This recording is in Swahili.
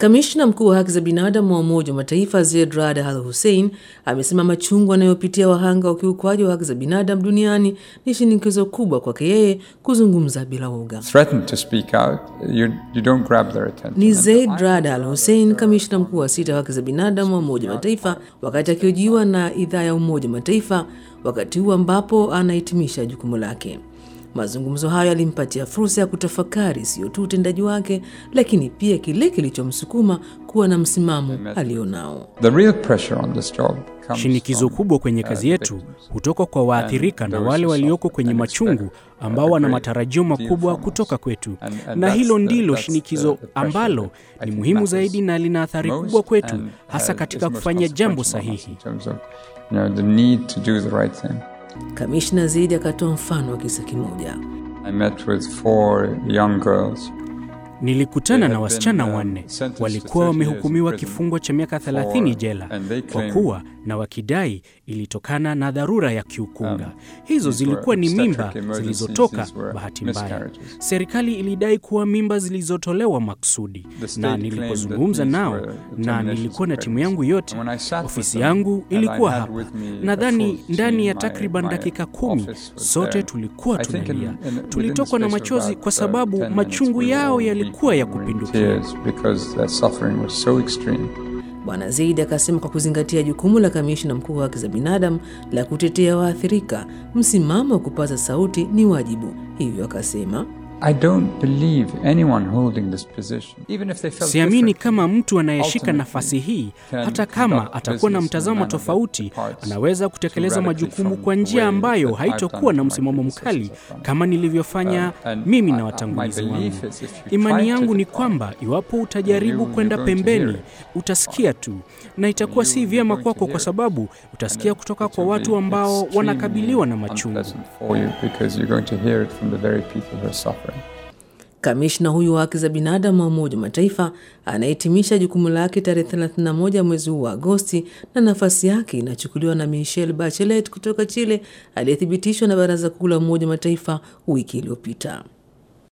Kamishna mkuu wa haki za binadamu wa Umoja wa Mataifa Zeid Rad Al Hussein amesema machungu anayopitia wahanga wa ukiukwaji wa haki za binadamu duniani ni shinikizo kubwa kwake yeye kuzungumza bila woga. Ni Zeid Rad Al Hussein, kamishna mkuu wa sita wa haki za binadamu wa Umoja wa Mataifa, wakati akihojiwa na idhaa ya Umoja wa Mataifa, wakati huu ambapo anahitimisha jukumu lake. Mazungumzo hayo yalimpatia fursa ya kutafakari sio tu utendaji wake, lakini pia kile kilichomsukuma kuwa na msimamo alionao. Shinikizo kubwa kwenye kazi yetu hutoka kwa waathirika na wale walioko kwenye machungu ambao wana matarajio makubwa kutoka kwetu, na hilo ndilo shinikizo ambalo ni muhimu zaidi na lina athari kubwa kwetu, hasa katika kufanya jambo sahihi. Kamishna Zeid akatoa mfano wa kisa kimoja. Nilikutana na wasichana wanne walikuwa wamehukumiwa kifungo cha miaka 30 jela kwa kuwa na wakidai ilitokana na dharura ya kiukunga. Hizo zilikuwa ni mimba zilizotoka bahati mbaya. Serikali ilidai kuwa mimba zilizotolewa maksudi, na nilipozungumza nao na nilikuwa na timu yangu yote, ofisi yangu ilikuwa hapa. Nadhani ndani ya takriban dakika kumi sote tulikuwa tunalia, tulitokwa na machozi kwa sababu machungu yao yalikuwa ya kupindukia. Bwana Zeid akasema kwa kuzingatia jukumu la kamishna mkuu wa haki za binadamu la kutetea waathirika, msimamo wa kupaza sauti ni wajibu. Hivyo akasema Siamini kama mtu anayeshika nafasi hii, hata kama atakuwa na mtazamo tofauti, anaweza kutekeleza majukumu kwa njia ambayo haitokuwa na msimamo mkali kama nilivyofanya mimi na watangulizi wangu. Imani yangu ni kwamba iwapo utajaribu kwenda pembeni, utasikia tu, na itakuwa si vyema kwako, kwa sababu utasikia kutoka kwa watu ambao wanakabiliwa na machungu. Kamishna huyu wa haki za binadamu wa Umoja wa Mataifa anahitimisha jukumu lake tarehe 31 mwezi huu wa Agosti, na nafasi yake inachukuliwa na Michelle Bachelet kutoka Chile, aliyethibitishwa na Baraza Kuu la Umoja wa Mataifa wiki iliyopita.